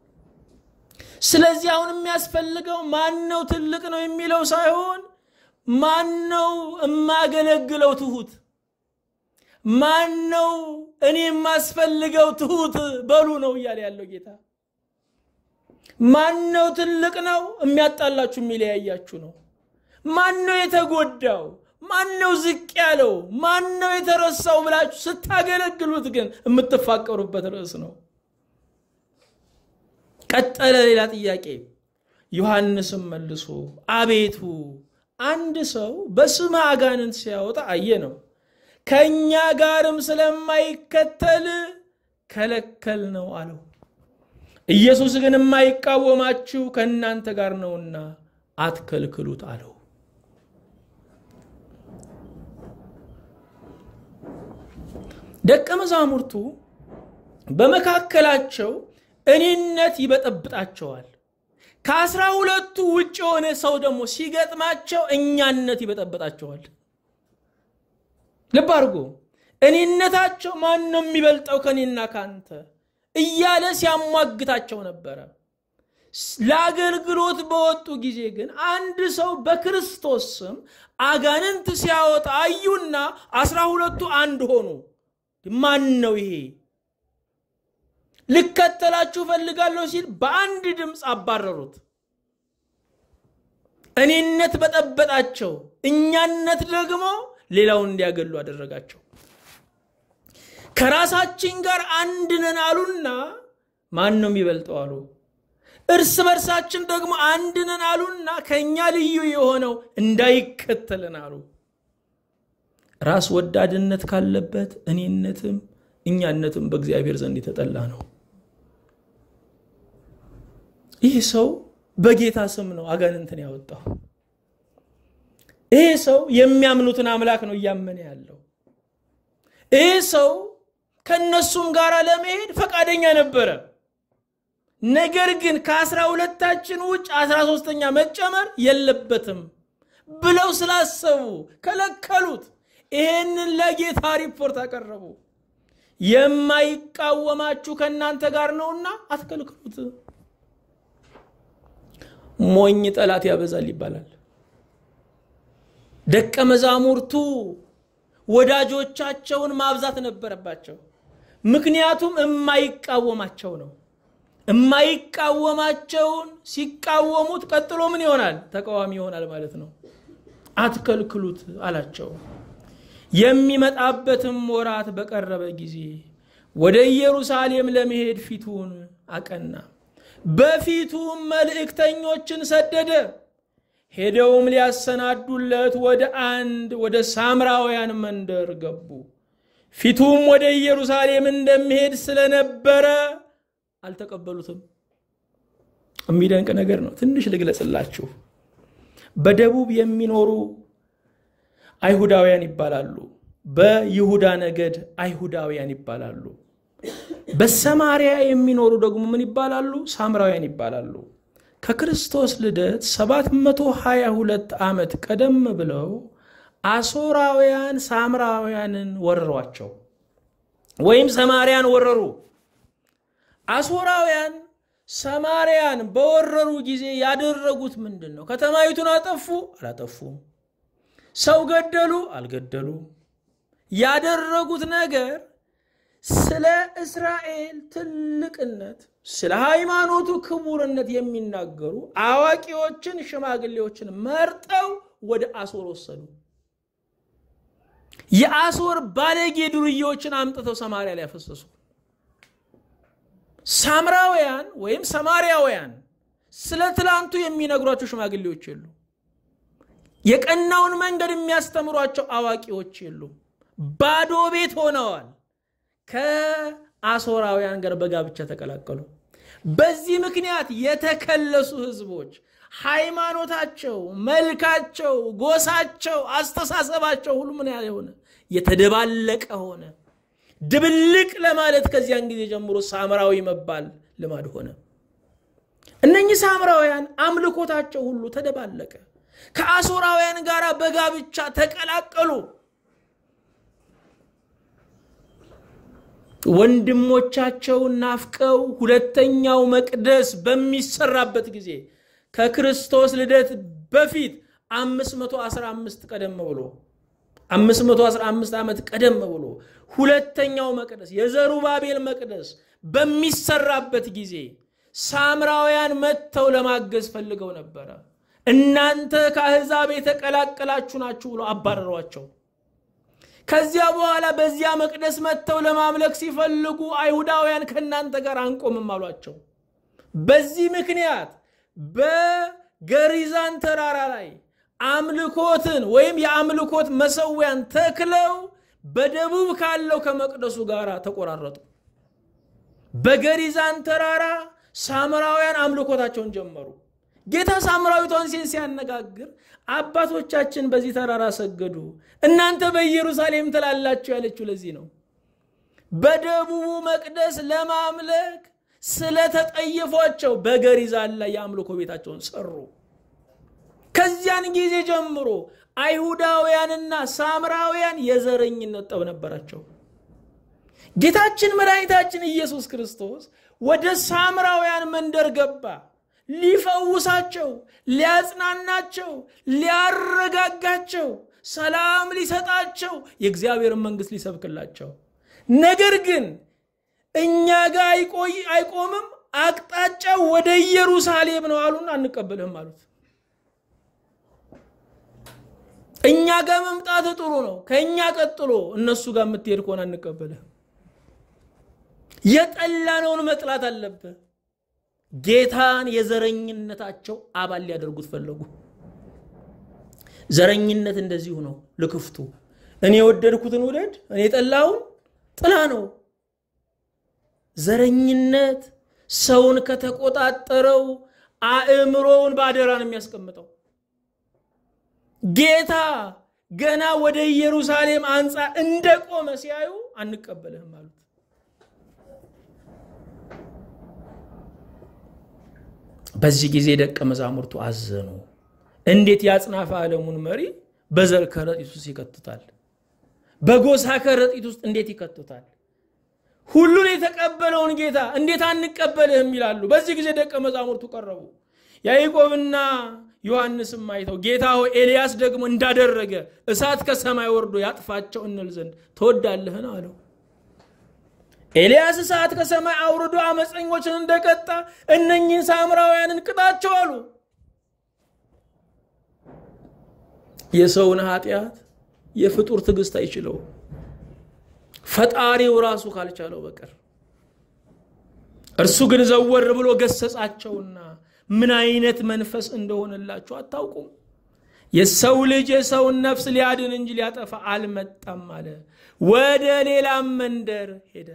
ስለዚህ አሁን የሚያስፈልገው ማን ነው ትልቅ ነው የሚለው ሳይሆን ማን ነው የማገለግለው ትሁት፣ ማን ነው እኔ የማስፈልገው ትሁት በሉ ነው እያለ ያለው ጌታ። ማን ነው ትልቅ ነው የሚያጣላችሁ የሚለያያችሁ ነው። ማን ነው የተጎዳው? ማን ነው ዝቅ ያለው? ማን ነው የተረሳው ብላችሁ ስታገለግሉት ግን የምትፋቀሩበት ርዕስ ነው። ቀጠለ ሌላ ጥያቄ። ዮሐንስም መልሶ አቤቱ አንድ ሰው በስመ አጋንንት ሲያወጣ አየ ነው፣ ከእኛ ጋርም ስለማይከተል ከለከል ነው አለው። ኢየሱስ ግን የማይቃወማችሁ ከእናንተ ጋር ነውና አትከልክሉት አለው። ደቀ መዛሙርቱ በመካከላቸው እኔነት ይበጠብጣቸዋል። ከአስራ ሁለቱ ውጭ የሆነ ሰው ደግሞ ሲገጥማቸው እኛነት ይበጠብጣቸዋል። ልብ አድርጎ እኔነታቸው ማን ነው የሚበልጠው ከኔና ካንተ እያለ ሲያሟግታቸው ነበረ። ለአገልግሎት በወጡ ጊዜ ግን አንድ ሰው በክርስቶስ ስም አጋንንት ሲያወጣ አዩና አስራ ሁለቱ አንድ ሆኑ። ማን ነው ይሄ? ልከተላችሁ ፈልጋለሁ ሲል በአንድ ድምፅ አባረሩት። እኔነት በጠበጣቸው፣ እኛነት ደግሞ ሌላውን እንዲያገሉ አደረጋቸው። ከራሳችን ጋር አንድ ነን አሉና ማን ነው የሚበልጠው አሉ። እርስ በርሳችን ደግሞ አንድ ነን አሉና ከእኛ ልዩ የሆነው እንዳይከተልን አሉ። ራስ ወዳድነት ካለበት እኔነትም እኛነትም በእግዚአብሔር ዘንድ የተጠላ ነው። ይህ ሰው በጌታ ስም ነው አጋንንትን ያወጣው። ይህ ሰው የሚያምኑትን አምላክ ነው እያመነ ያለው። ይህ ሰው ከእነሱም ጋር ለመሄድ ፈቃደኛ ነበረ። ነገር ግን ከአስራ ሁለታችን ውጭ አስራ ሶስተኛ መጨመር የለበትም ብለው ስላሰቡ ከለከሉት። ይሄንን ለጌታ ሪፖርት አቀረቡ። የማይቃወማችሁ ከእናንተ ጋር ነውና አትከልክሉት። ሞኝ ጠላት ያበዛል ይባላል። ደቀ መዛሙርቱ ወዳጆቻቸውን ማብዛት ነበረባቸው። ምክንያቱም የማይቃወማቸው ነው። የማይቃወማቸውን ሲቃወሙት ቀጥሎ ምን ይሆናል? ተቃዋሚ ይሆናል ማለት ነው። አትከልክሉት አላቸው። የሚመጣበትም ወራት በቀረበ ጊዜ ወደ ኢየሩሳሌም ለመሄድ ፊቱን አቀና። በፊቱም መልእክተኞችን ሰደደ። ሄደውም ሊያሰናዱለት ወደ አንድ ወደ ሳምራውያን መንደር ገቡ። ፊቱም ወደ ኢየሩሳሌም እንደሚሄድ ስለነበረ አልተቀበሉትም። የሚደንቅ ነገር ነው። ትንሽ ልግለጽላችሁ። በደቡብ የሚኖሩ አይሁዳውያን ይባላሉ። በይሁዳ ነገድ አይሁዳውያን ይባላሉ። በሰማሪያ የሚኖሩ ደግሞ ምን ይባላሉ? ሳምራውያን ይባላሉ። ከክርስቶስ ልደት 722 ዓመት ቀደም ብለው አሶራውያን ሳምራውያንን ወረሯቸው ወይም ሰማርያን ወረሩ። አሶራውያን ሰማርያን በወረሩ ጊዜ ያደረጉት ምንድን ነው? ከተማይቱን አጠፉ? አላጠፉም። ሰው ገደሉ? አልገደሉም። ያደረጉት ነገር ስለ እስራኤል ትልቅነት፣ ስለ ሃይማኖቱ ክቡርነት የሚናገሩ አዋቂዎችን፣ ሽማግሌዎችን መርጠው ወደ አሶር ወሰዱ። የአሶር ባለጌ ዱርዬዎችን አምጥተው ሰማርያ ላይ ያፈሰሱ። ሳምራውያን ወይም ሰማርያውያን ስለ ትላንቱ የሚነግሯቸው ሽማግሌዎች የሉ። የቀናውን መንገድ የሚያስተምሯቸው አዋቂዎች የሉም። ባዶ ቤት ሆነዋል። ከአሶራውያን ጋር በጋብቻ ተቀላቀሉ። በዚህ ምክንያት የተከለሱ ህዝቦች ሃይማኖታቸው፣ መልካቸው፣ ጎሳቸው፣ አስተሳሰባቸው ሁሉ ምን ያለ ሆነ የተደባለቀ ሆነ። ድብልቅ ለማለት ከዚያን ጊዜ ጀምሮ ሳምራዊ መባል ልማድ ሆነ። እነኚህ ሳምራውያን አምልኮታቸው ሁሉ ተደባለቀ። ከአሶራውያን ጋር በጋብቻ ተቀላቀሉ። ወንድሞቻቸውን ናፍቀው ሁለተኛው መቅደስ በሚሰራበት ጊዜ ከክርስቶስ ልደት በፊት 515 ቀደም ብሎ 515 ዓመት ቀደም ብሎ ሁለተኛው መቅደስ የዘሩባቤል መቅደስ በሚሰራበት ጊዜ ሳምራውያን መጥተው ለማገዝ ፈልገው ነበረ። እናንተ ከአሕዛብ የተቀላቀላችሁ ናችሁ ብሎ አባረሯቸው። ከዚያ በኋላ በዚያ መቅደስ መጥተው ለማምለክ ሲፈልጉ አይሁዳውያን ከእናንተ ጋር አንቆምም አሏቸው። በዚህ ምክንያት በገሪዛን ተራራ ላይ አምልኮትን ወይም የአምልኮት መሰዊያን ተክለው በደቡብ ካለው ከመቅደሱ ጋር ተቆራረጡ። በገሪዛን ተራራ ሳምራውያን አምልኮታቸውን ጀመሩ። ጌታ ሳምራዊቷን ሴት ሲያነጋግር አባቶቻችን በዚህ ተራራ ሰገዱ፣ እናንተ በኢየሩሳሌም ትላላችሁ ያለችው ለዚህ ነው። በደቡቡ መቅደስ ለማምለክ ስለተጠየፏቸው በገሪዛን ላይ የአምልኮ ቤታቸውን ሰሩ። ከዚያን ጊዜ ጀምሮ አይሁዳውያንና ሳምራውያን የዘረኝነት ጠብ ነበራቸው። ጌታችን መድኃኒታችን ኢየሱስ ክርስቶስ ወደ ሳምራውያን መንደር ገባ። ሊፈውሳቸው፣ ሊያጽናናቸው፣ ሊያረጋጋቸው፣ ሰላም ሊሰጣቸው፣ የእግዚአብሔርን መንግሥት ሊሰብክላቸው። ነገር ግን እኛ ጋር አይቆምም፣ አቅጣጫው ወደ ኢየሩሳሌም ነው አሉና አንቀበልህም አሉት። እኛ ጋር መምጣት ጥሩ ነው፣ ከእኛ ቀጥሎ እነሱ ጋር የምትሄድ ከሆነ አንቀበልህም። የጠላነውን መጥላት አለብህ። ጌታን የዘረኝነታቸው አባል ሊያደርጉት ፈለጉ። ዘረኝነት እንደዚሁ ነው። ልክፍቱ እኔ የወደድኩትን ውደድ፣ እኔ የጠላውን ጥላ ነው። ዘረኝነት ሰውን ከተቆጣጠረው አእምሮውን በአደራ ነው የሚያስቀምጠው። ጌታ ገና ወደ ኢየሩሳሌም አንጻር እንደቆመ ሲያዩ አንቀበልህም አሉት። በዚህ ጊዜ ደቀ መዛሙርቱ አዘኑ። እንዴት የአጽናፈ ዓለሙን መሪ በዘር ከረጢት ውስጥ ይከቱታል? በጎሳ ከረጢት ውስጥ እንዴት ይከቱታል? ሁሉን የተቀበለውን ጌታ እንዴት አንቀበልህም ይላሉ። በዚህ ጊዜ ደቀ መዛሙርቱ ቀረቡ። ያዕቆብና ዮሐንስም አይተው ጌታ ሆይ ኤልያስ ደግሞ እንዳደረገ እሳት ከሰማይ ወርዶ ያጥፋቸው እንል ዘንድ ትወዳለህን? አለው። ኤልያስ እሳት ከሰማይ አውርዶ አመፀኞችን እንደቀጣ እነኝህን ሳምራውያንን ቅጣቸው አሉ። የሰውን ኃጢአት የፍጡር ትዕግስት አይችለውም፣ ፈጣሪው ራሱ ካልቻለው በቀር። እርሱ ግን ዘወር ብሎ ገሰጻቸውና ምን አይነት መንፈስ እንደሆነላችሁ አታውቁም። የሰው ልጅ የሰውን ነፍስ ሊያድን እንጂ ሊያጠፋ አልመጣም አለ። ወደ ሌላም መንደር ሄደ።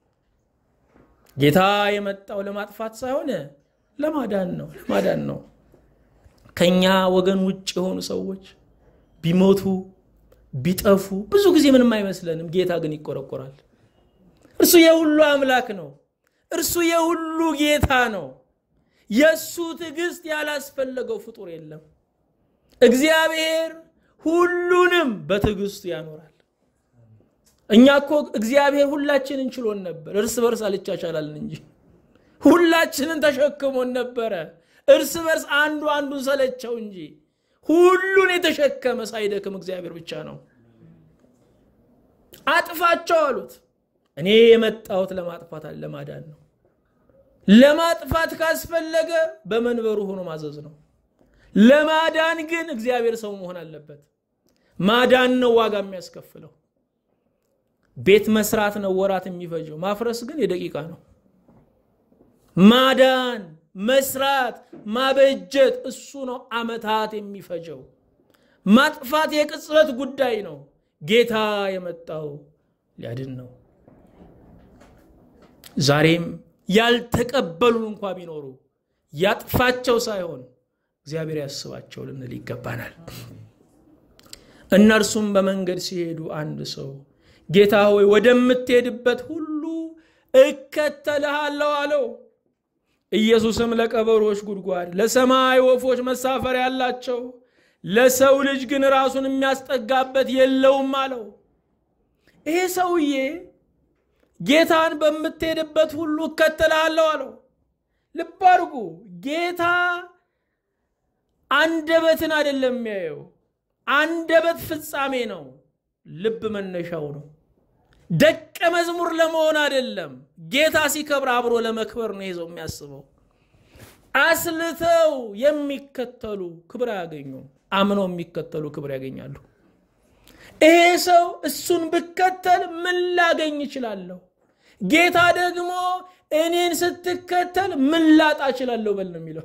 ጌታ የመጣው ለማጥፋት ሳይሆን ለማዳን ነው። ለማዳን ነው። ከኛ ወገን ውጭ የሆኑ ሰዎች ቢሞቱ ቢጠፉ ብዙ ጊዜ ምንም አይመስለንም። ጌታ ግን ይቆረቆራል። እርሱ የሁሉ አምላክ ነው። እርሱ የሁሉ ጌታ ነው። የእሱ ትዕግስት ያላስፈለገው ፍጡር የለም። እግዚአብሔር ሁሉንም በትዕግስቱ ያኖራል። እኛ እኮ እግዚአብሔር ሁላችንን ችሎን ነበር፣ እርስ በርስ አልቻቻላልን እንጂ ሁላችንን ተሸክሞን ነበረ። እርስ በርስ አንዱ አንዱን ሰለቸው እንጂ ሁሉን የተሸከመ ሳይደክም እግዚአብሔር ብቻ ነው። አጥፋቸው አሉት። እኔ የመጣሁት ለማጥፋት ለማዳን ነው። ለማጥፋት ካስፈለገ በመንበሩ ሆኖ ማዘዝ ነው። ለማዳን ግን እግዚአብሔር ሰው መሆን አለበት። ማዳን ነው ዋጋ የሚያስከፍለው። ቤት መስራት ነው ወራት የሚፈጀው፣ ማፍረስ ግን የደቂቃ ነው። ማዳን፣ መስራት፣ ማበጀት እሱ ነው አመታት የሚፈጀው። ማጥፋት የቅጽበት ጉዳይ ነው። ጌታ የመጣው ሊያድን ነው። ዛሬም ያልተቀበሉን እንኳ ቢኖሩ ያጥፋቸው ሳይሆን እግዚአብሔር ያስባቸው ልንል ይገባናል። እነርሱም በመንገድ ሲሄዱ አንድ ሰው ጌታ ሆይ ወደምትሄድበት ሁሉ እከተልሃለሁ አለው። ኢየሱስም ለቀበሮች ጉድጓድ፣ ለሰማይ ወፎች መሳፈሪያ ያላቸው፣ ለሰው ልጅ ግን ራሱን የሚያስጠጋበት የለውም አለው። ይሄ ሰውዬ ጌታን በምትሄድበት ሁሉ እከተልሃለሁ አለው። ልብ አድርጉ፣ ጌታ አንደበትን አይደለም የሚያየው። አንደበት ፍጻሜ ነው፣ ልብ መነሻው ነው። ደቀ መዝሙር ለመሆን አይደለም። ጌታ ሲከብር አብሮ ለመክበር ነው ይዘው የሚያስበው። አስልተው የሚከተሉ ክብር አያገኙም። አምነው የሚከተሉ ክብር ያገኛሉ። ይሄ ሰው እሱን ብከተል ምን ላገኝ እችላለሁ? ጌታ ደግሞ እኔን ስትከተል ምን ላጣ እችላለሁ በል ነው የሚለው።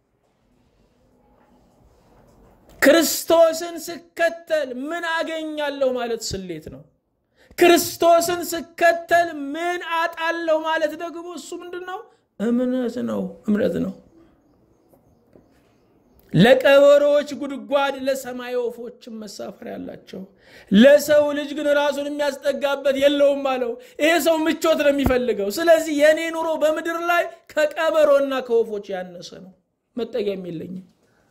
ክርስቶስን ስከተል ምን አገኛለሁ ማለት ስሌት ነው። ክርስቶስን ስከተል ምን አጣለሁ ማለት ደግሞ እሱ ምንድን ነው? እምነት ነው። እምነት ነው። ለቀበሮዎች ጉድጓድ፣ ለሰማይ ወፎችም መሳፈሪያ ያላቸው፣ ለሰው ልጅ ግን ራሱን የሚያስጠጋበት የለውም አለው። ይሄ ሰው ምቾት ነው የሚፈልገው። ስለዚህ የእኔ ኑሮ በምድር ላይ ከቀበሮና ከወፎች ያነሰ ነው። መጠጊያም የለኝም።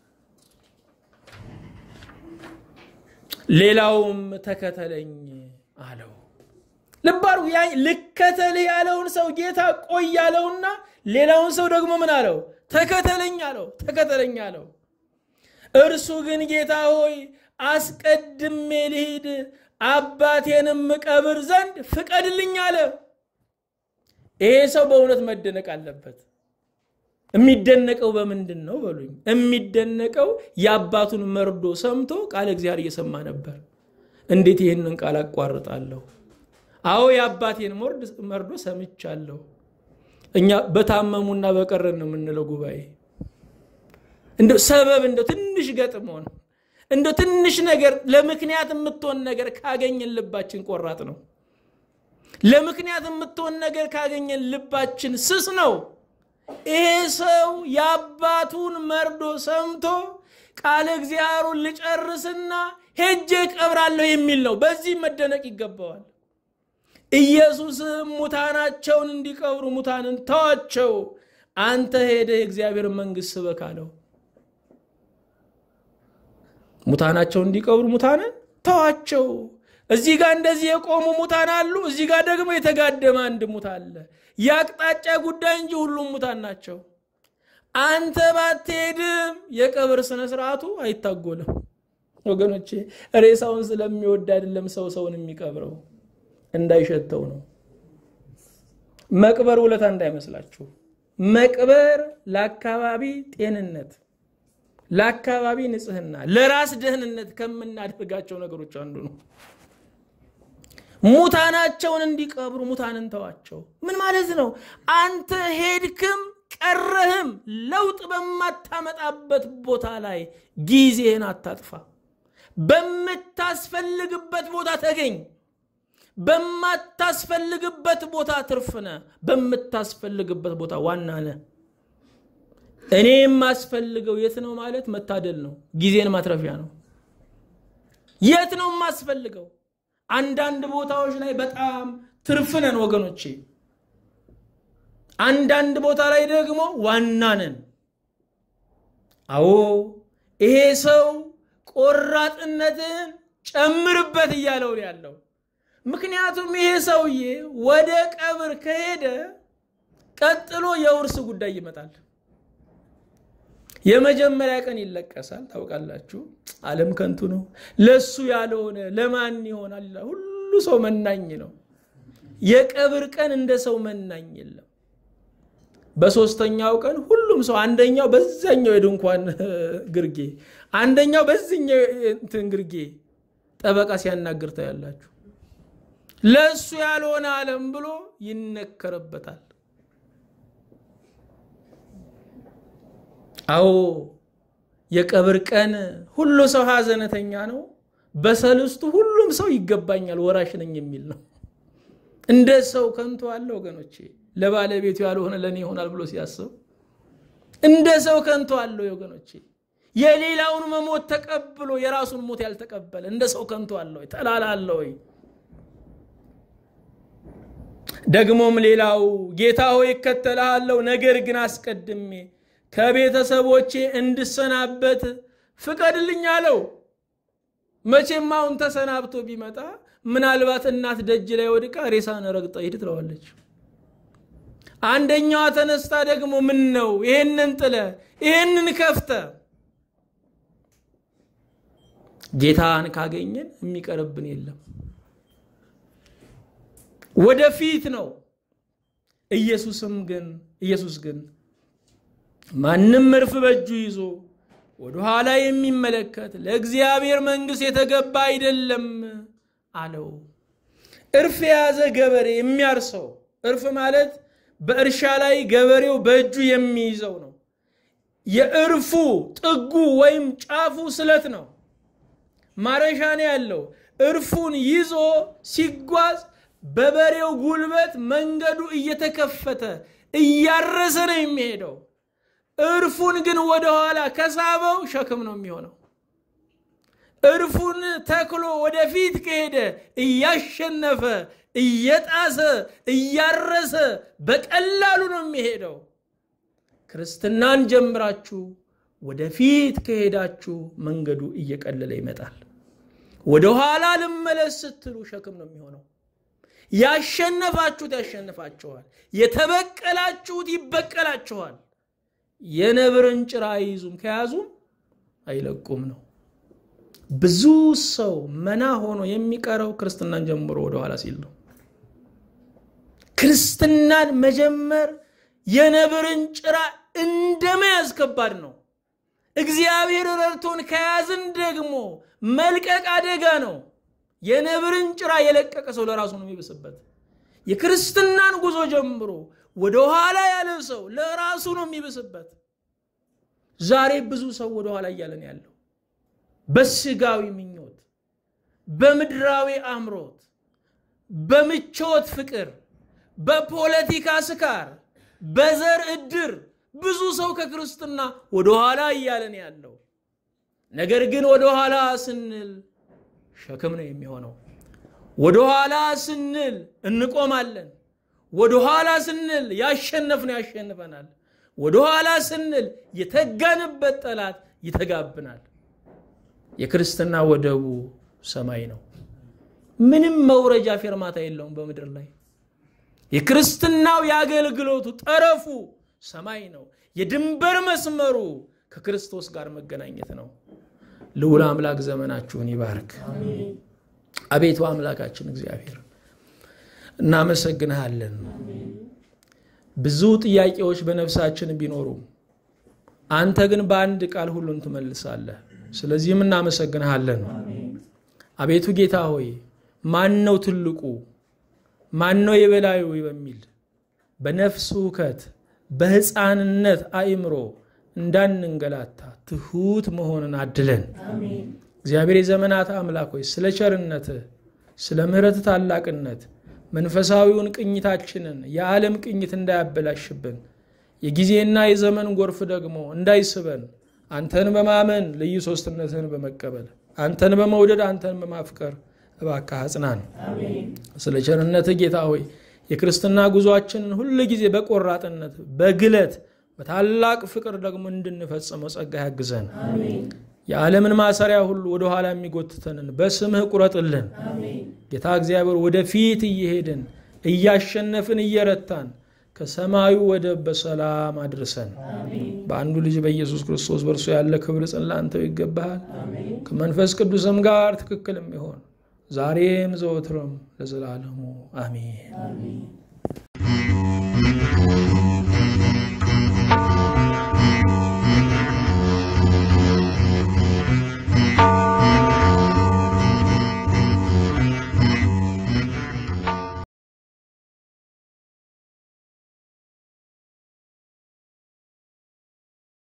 ሌላውም ተከተለኝ አለው። ልባሩ ልከተልህ ያለውን ሰው ጌታ ቆይ ያለውና ሌላውን ሰው ደግሞ ምን አለው? ተከተለኝ አለው። ተከተለኝ አለው። እርሱ ግን ጌታ ሆይ አስቀድሜ ልሂድ፣ አባቴንም ቀብር ዘንድ ፍቀድልኝ አለ። ይሄ ሰው በእውነት መደነቅ አለበት። የሚደነቀው በምንድን ነው በሉኝ። የሚደነቀው የአባቱን መርዶ ሰምቶ ቃለ እግዚአብሔር እየሰማ ነበር። እንዴት ይህንን ቃል አቋርጣለሁ? አዎ የአባቴን መርዶ ሰምቻለሁ። እኛ በታመሙና በቀረን ነው የምንለው ጉባኤ እንደ ሰበብ እንደ ትንሽ ገጥሞን እንደ ትንሽ ነገር ለምክንያት የምትሆን ነገር ካገኘን ልባችን ቆራጥ ነው። ለምክንያት የምትሆን ነገር ካገኘን ልባችን ስስ ነው። ይሄ ሰው የአባቱን መርዶ ሰምቶ ቃለ እግዚአብሔሩን ልጨርስና ሄጄ ቀብራለሁ የሚል ነው። በዚህ መደነቅ ይገባዋል። ኢየሱስም ሙታናቸውን እንዲቀብሩ ሙታንን ተዋቸው፣ አንተ ሄደ የእግዚአብሔር መንግሥት ስበክ አለው። ሙታናቸውን እንዲቀብሩ ሙታንን ተዋቸው። እዚህ ጋር እንደዚህ የቆሙ ሙታን አሉ፣ እዚህ ጋር ደግሞ የተጋደመ አንድ ሙት አለ። የአቅጣጫ ጉዳይ እንጂ ሁሉም ሙታን ናቸው። አንተ ባትሄድም የቀብር ስነ ስርዓቱ አይታጎልም። ወገኖቼ ሬሳውን ስለሚወድ አይደለም ሰው ሰውን የሚቀብረው እንዳይሸተው ነው። መቅበር ውለታ እንዳይመስላችሁ። መቅበር ለአካባቢ ጤንነት፣ ለአካባቢ ንጽህና፣ ለራስ ደህንነት ከምናደርጋቸው ነገሮች አንዱ ነው። ሙታናቸውን እንዲቀብሩ ሙታንን ተዋቸው። ምን ማለት ነው? አንተ ሄድክም ቀረህም ለውጥ በማታመጣበት ቦታ ላይ ጊዜህን አታጥፋ። በምታስፈልግበት ቦታ ተገኝ። በማታስፈልግበት ቦታ ትርፍነ፣ በምታስፈልግበት ቦታ ዋና ነህ። እኔ የማስፈልገው የት ነው ማለት መታደል ነው። ጊዜን ማትረፊያ ነው። የት ነው የማስፈልገው? አንዳንድ ቦታዎች ላይ በጣም ትርፍነን ወገኖቼ፣ አንዳንድ ቦታ ላይ ደግሞ ዋና ነን። አዎ ይሄ ሰው ቆራጥነትን ጨምርበት እያለው ያለው ምክንያቱም ይሄ ሰውዬ ወደ ቀብር ከሄደ ቀጥሎ የውርስ ጉዳይ ይመጣል። የመጀመሪያ ቀን ይለቀሳል። ታውቃላችሁ፣ ዓለም ከንቱ ነው፣ ለሱ ያልሆነ ለማን ይሆናል? ሁሉ ሰው መናኝ ነው። የቀብር ቀን እንደ ሰው መናኝ የለም። በሶስተኛው ቀን ሁሉም ሰው አንደኛው በዛኛው የድንኳን ግርጌ፣ አንደኛው በዚኛው እንትን ግርጌ ጠበቃ ሲያናግር ታያላችሁ። ለእሱ ያልሆነ ዓለም ብሎ ይነከርበታል። አዎ የቀብር ቀን ሁሉ ሰው ሀዘነተኛ ነው። በሰልስቱ ሁሉም ሰው ይገባኛል ወራሽ ነኝ የሚል ነው። እንደ ሰው ከንቱ አለ ወገኖቼ። ለባለቤቱ ያልሆነ ለእኔ ይሆናል ብሎ ሲያስብ እንደ ሰው ከንቱ አለ ወገኖቼ። የሌላውን መሞት ተቀብሎ የራሱን ሞት ያልተቀበለ እንደ ሰው ከንቱ አለ ወይ? ተላላ አለ ወይ? ደግሞም ሌላው ጌታ ሆይ እከተልሃለሁ፣ ነገር ግን አስቀድሜ ከቤተሰቦቼ እንድሰናበት ፍቀድልኝ አለው። መቼም አሁን ተሰናብቶ ቢመጣ ምናልባት እናት ደጅ ላይ ወድቃ ሬሳን ረግጠ ሂድ ትለዋለች። አንደኛዋ ተነስታ ደግሞ ምን ነው ይሄንን ጥለ ይሄንን ከፍተ ጌታን ካገኘን የሚቀርብን የለም። ወደፊት ነው። ኢየሱስም ግን ኢየሱስ ግን ማንም እርፍ በእጁ ይዞ ወደኋላ የሚመለከት ለእግዚአብሔር መንግሥት የተገባ አይደለም አለው። እርፍ የያዘ ገበሬ የሚያርሰው እርፍ ማለት በእርሻ ላይ ገበሬው በእጁ የሚይዘው ነው። የእርፉ ጥጉ ወይም ጫፉ ስለት ነው። ማረሻ ነው ያለው። እርፉን ይዞ ሲጓዝ በበሬው ጉልበት መንገዱ እየተከፈተ እያረሰ ነው የሚሄደው። እርፉን ግን ወደኋላ ከሳበው ሸክም ነው የሚሆነው። እርፉን ተክሎ ወደፊት ከሄደ እያሸነፈ እየጣሰ እያረሰ በቀላሉ ነው የሚሄደው። ክርስትናን ጀምራችሁ ወደፊት ከሄዳችሁ መንገዱ እየቀለለ ይመጣል። ወደኋላ ልመለስ ስትሉ ሸክም ነው የሚሆነው። ያሸነፋችሁት ያሸንፋችኋል፣ የተበቀላችሁት ይበቀላችኋል። የነብርን ጭራ አይይዙም፣ ከያዙም አይለቁም ነው። ብዙ ሰው መና ሆኖ የሚቀረው ክርስትናን ጀምሮ ወደኋላ ሲል ነው። ክርስትናን መጀመር የነብርን ጭራ እንደ መያዝ ከባድ ነው። እግዚአብሔር ረድቶን ከያዝን ደግሞ መልቀቅ አደጋ ነው። የነብርን ጭራ የለቀቀ ሰው ለራሱ ነው የሚብስበት። የክርስትናን ጉዞ ጀምሮ ወደ ኋላ ያለ ሰው ለራሱ ነው የሚብስበት። ዛሬ ብዙ ሰው ወደ ኋላ እያለን ያለው በስጋዊ ምኞት፣ በምድራዊ አምሮት፣ በምቾት ፍቅር፣ በፖለቲካ ስካር፣ በዘር እድር ብዙ ሰው ከክርስትና ወደ ኋላ እያለን ያለው ነገር ግን ወደ ኋላ ስንል ሸክም ነው የሚሆነው። ወደ ኋላ ስንል እንቆማለን። ወደ ኋላ ስንል ያሸነፍነው ያሸንፈናል። ወደ ኋላ ስንል የተጋንበት ጠላት ይተጋብናል። የክርስትና ወደቡ ሰማይ ነው። ምንም መውረጃ ፌርማታ የለውም በምድር ላይ። የክርስትናው የአገልግሎቱ ጠረፉ ሰማይ ነው። የድንበር መስመሩ ከክርስቶስ ጋር መገናኘት ነው። ልዑል አምላክ ዘመናችሁን ይባርክ። አቤቱ አምላካችን እግዚአብሔር እናመሰግንሃለን። ብዙ ጥያቄዎች በነፍሳችን ቢኖሩም አንተ ግን በአንድ ቃል ሁሉን ትመልሳለህ። ስለዚህም እናመሰግንሃለን። አቤቱ ጌታ ሆይ ማን ነው ትልቁ ማን ነው የበላዩ በሚል በነፍስ ሁከት በሕፃንነት አእምሮ እንዳንንገላታ ትሑት መሆንን አድለን። እግዚአብሔር የዘመናት አምላክ ሆይ ስለ ቸርነትህ ስለ ምሕረት ታላቅነት መንፈሳዊውን ቅኝታችንን የዓለም ቅኝት እንዳያበላሽብን የጊዜና የዘመን ጎርፍ ደግሞ እንዳይስበን አንተን በማመን ልዩ ሶስትነትህን በመቀበል አንተን በመውደድ አንተን በማፍቀር እባክህ አጽናን። ስለ ቸርነትህ ጌታ ሆይ የክርስትና ጉዟችንን ሁል ጊዜ በቆራጥነት በግለት በታላቅ ፍቅር ደግሞ እንድንፈጽመው ጸጋ ያግዘን። የዓለምን ማሰሪያ ሁሉ ወደኋላ የሚጎትተንን በስምህ ቁረጥልን። ጌታ እግዚአብሔር ወደፊት እየሄድን እያሸነፍን እየረታን ከሰማዩ ወደብ በሰላም አድርሰን። በአንዱ ልጅ በኢየሱስ ክርስቶስ በእርሱ ያለ ክብር ጽን ላንተው ይገባሃል። ከመንፈስ ቅዱስም ጋር ትክክል የሚሆን ዛሬም ዘወትርም ለዘላለሙ አሜን።